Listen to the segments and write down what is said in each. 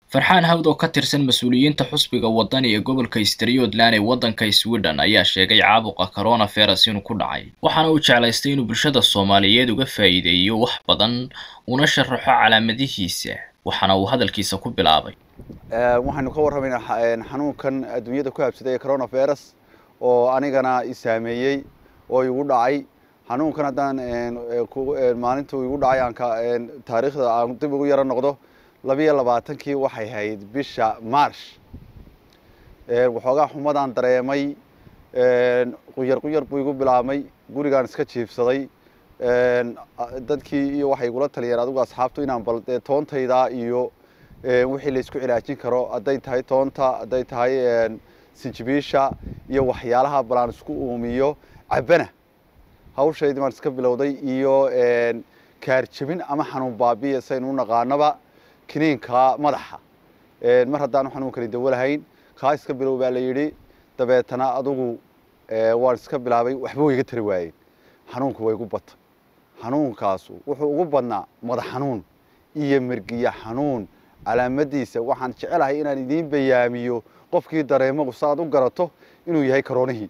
farxaan hawd oo ka tirsan mas-uuliyiinta xusbiga wadani ee gobolka striyodland ee waddanka sweden ayaa sheegay caabuqa coronavirus inuu ku dhacay waxaana uu jeclaystay inuu bulshada soomaaliyeed uga faa'iideeyo wax badan una sharaxo calaamadihiisa waxaana uu hadalkiisa ku bilaabay waxaynu ka warramaynaa xanuunkan adduunyada ku habsaday ee coronavirus oo anigana i saameeyey oo igu dhacay xanuunkan haddaan maalinta igu dhacay aan taariikhda aan dib ugu yaro noqdo labiyo labaatankii waxay hayd bisha march waxoogaa xumadaan dareemay quyar quyar buu igu bilaabmay gurigaan iska jiifsaday dadkii iyo waxay igula taliyeen adigu asxaabtu inaan bal dee toontayda iyo wixii la isku cilaajin karo hadday tahay toonta hadday tahay sinjibiisha iyo waxyaalaha balaan isku uumiyo cabana hawshaydii baan iska bilowday iyo kaarjabin ama xanuun baabiya saynu u naqaanaba kiniinka madaxa mar haddaanu xanuunkani dawo lahayn kaa iska bilow baa la yidhi dabeetana adugu waan iska bilaabay waxba way iga tari waayeen xanuunku way igu batay xanuunkaasu wuxuu ugu badnaa madax xanuun iyo mergiya xanuun calaamadiisa waxaan jecelahay inaan idiin bayaamiyo qofkii dareemagu saaad u garato inuu yahay karoonihii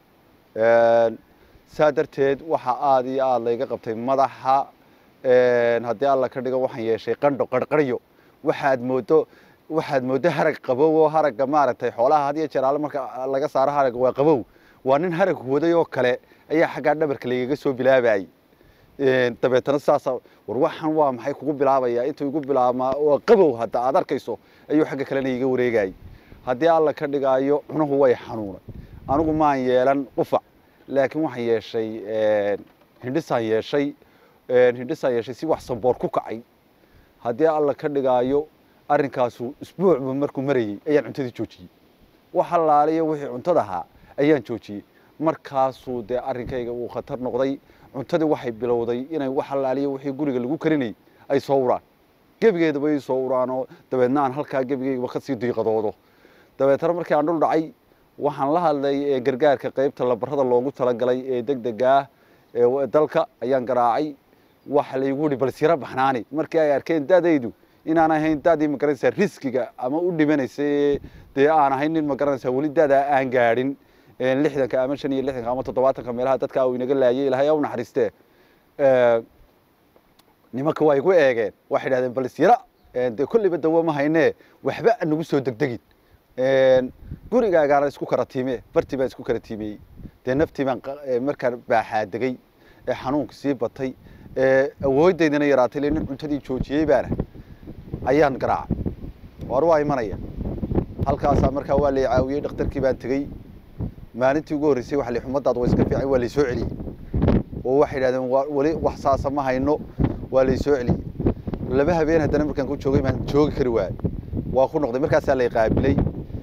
saa darteed waxa aada iyo aada layga qabtay madaxa haddii alla ka dhigo waxaan yeeshay qandho qarqaryo waxaad moodo waxaad mooddo harag qabow oo haragga maaragtay xoolaha had iyo jeer alle marka laga saaro haragga waa qabow waa nin harag waday oo kale ayaa xaggaa dhabarka lagaga soo bilaabayay dabeetana saasa war waxaan waa maxay kugu bilaabaya intuu igu bilaabmaa waa qabow hadda aad arkayso ayuu xagga kalena iga wareegayay haddii alla ka dhigaayo cunuhu way xanuunay anigu maan yeelan qufac laakiin waxaan yeeshay hindhisaan yeeshay hindhisaan yeeshay si wax samboor ku kacay haddii alla ka dhigaayo arrinkaasu isbuucba markuu marayey ayaan cuntadii joojiyey wax allaaliyo wixii cuntada ahaa ayaan joojiyey markaasuu dee arrinkayga uu khatar noqday cuntadii waxay bilowday inay wax allaaliyo wixii guriga lagu karinayay ay soo uraan gebigeedaba ay soo uraanoo dabeedna aan halkaa gebigeygaba kasii diiqadoodo dabeetana markii aan dhul dhacay waxaan la hadlay gargaarka qaybta labarada loogu talagalay ee deg degaah ee dalka ayaan garaacay waxa laygu yihi balsiro baxnaani markii ay arkeen dadaydu inaan ahayn dadii magaranaysaa riskiga ama u dhimanaysa dee aan ahayn nin magaranaysaa weli dadaa aan gaadhin lixdanka ama shan iyo lixdanka ama toddobaatanka meelaha dadka uu inaga laayay ilahay u naxariistee nimanka waa igu eegeen waxay idhahdeen balsira dee kolliba dawo ma haynee waxba nagu soo degdegin gurigaagaana isku kara tiime bartii baan isku kara tiimeyey dee naftii baan markaan baaxaa degay ee xanuunka sii batay ee awoodaydana yaraatay le nin cuntadii joojiyey baana ayaan garaacay war waa imanaya halkaasaa markaa waa lay caawiyey dhakhtarkii baan tegey maalintii ugu horreysay waxa la xumadaad waa iska fiican waa lay soo celiyey oo waxay idhahdeen weli wax saasa ma hayno waa lay soo celiyey laba habeen haddana markaan ku joogay baan joogi kari waayey waa ku noqday markaasaa lay qaabilay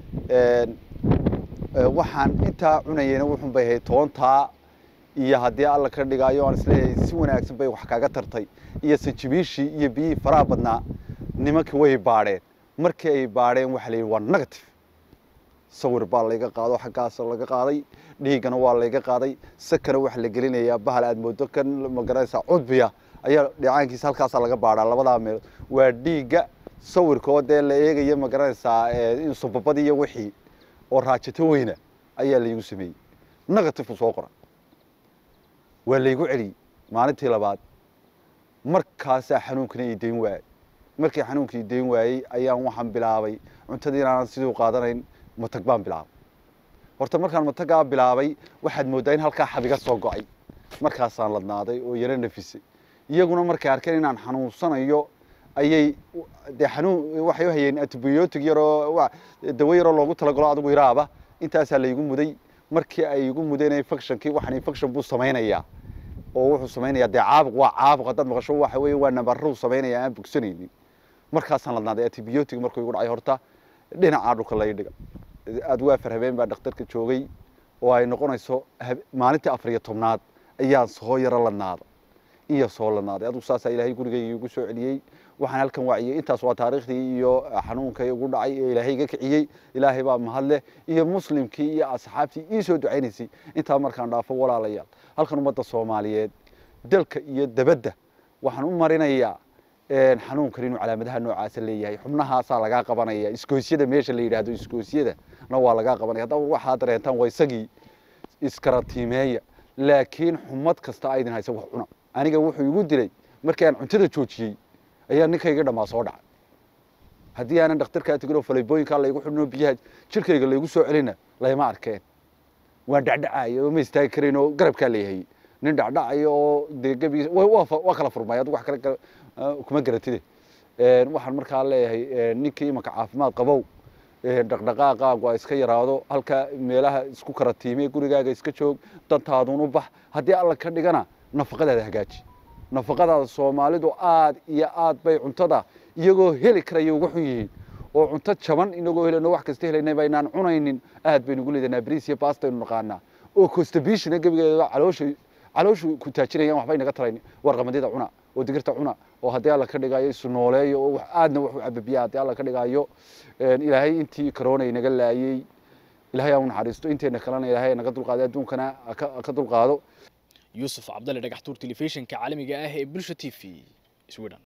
waxaan intaa cunayeyna wuxun bay ahayd toontaa iyo haddii alla ka dhigaayo aan isleeyahay si wanaagsan bay wax kaga tartay iyo sanjibiishii iyo biyihii faraha badnaa nimankii way baadheen markii ay baadheen waxa la yidhi waa negative sawir baa layga qaado xaggaas laga qaaday dhiiggana waa layga qaaday sakana waxa la gelinayaa bahal aad moodo kan magaranaysaa cudbiya ayaa dhicaankiisa halkaasaa laga baadhaa labadaa meelood waa dhiigga sawirkoo dee la eegaya magaranaysaa insubabadii iyo wixii oo raajato weyna ayaa laygu sameeyey negative soo qora waa laygu celiyey maalintii labaad markaasaa xanuunkana ii dayn waayey markii xanuunka ii dayn waayey ayaan waxaan bilaabay cuntadii inaanan siduu qaadanayn matag baan bilaabay horta markaan matagaa bilaabay waxaad mooddaa in halkaa xabiga soo go-ay markaasaan ladnaaday oo yaro nafisay iyaguna markay arkeen inaan xanuunsanayo ayay dee xanuun waxay u hayeen antibiotic yaroo dawo yaroo loogu talagalo adigu iraaba intaasaa laygu muday markii ay igu mudeen infectionkii waxaan infection buu samaynayaa oo wuxuu samaynayaa dee caabuq waa caabuq haddaad maqasho waxa weeye waa nabarruu samaynaya aan bogsanaynin markaasaan ladnaaday antibiotic markuu igu dhacay horta dhinacaa dhulka lay dhiga aad waa far habeen baa dhakhtarka joogay oo ay noqonayso maalintii afar iyo tobnaad ayaan soo yaro ladnaada iyo soo ladnaaday adigu saasaa ilaahay gurigayga igu soo celiyey waxaan halkan waciyey intaas waa taariikhdii iyo xanuunka igu dhacay ee ilaahay iga kiciyey ilaahay baa mahadleh iyo muslimkii iyo asxaabtii ii soo ducaynaysay intaa markaan dhaafo walaalayaal halkan ummadda soomaaliyeed dalka iyo dabadda waxaan u marinayaa xanuunkan inuu calaamadaha noocaasa leeyahay xubnahaasaa lagaa qabanaya iskoosyada meesha la yidhaahdo iskoosyada na waa lagaa qabanaya haddaba waxaa dareentaan waa isagii iskaratiimeeya laakiin xumad kasta aydin haysa wax cuna aniga wuxuu igu dilay markii aan cuntada joojiyey ayaa ninkayga dhammaa soo dhacay haddii aanan dhakhtarkaa tegin oo faleebooyinkaa laygu xidhin oo biyaha jirkayga laygu soo celina layma arkeen waan dhacdhacaya oo ma istaagi karayn oo garabkaa layahayey nin dhacdhacaya oo dee gebi waa kala furmay adigu wax kale kuma garatide waxaan markaa leeyahay ninkii imanka caafimaad qabow dhaqdhaqaaqaagu a iska yaraado halka meelaha isku karatiime gurigaaga iska joog dantaadun u bax haddii alla ka dhigana nafaqadaada hagaaji nafaqadaada soomaalidu aad iyo aad bay cuntada iyagoo heli karaya uga xun yihiin oo cunto jaban inagoo helayno wax kasta helayna baynaan cunaynin aad baynu ugu leedahnaa bariis iyo baastaynu naqaanaa oo constipationa gebigeeda caloosha calooshu ku taajinayaan waxba inaga tarayn warqamadyada cuna oo digirta cuna oo haddii alla ka dhigayo isu nooleeyo oo aadna wax u cababiya haddii alla ka dhigayo ilaahay intii corona inaga laayey ilahay aan u naxariisto inteena kalena ilaahay naga dulqaaday adduunkana ka dulqaado yuusuf cabdalle dhagaxtuur telefishinka caalamiga ah ee bulsha t v sweden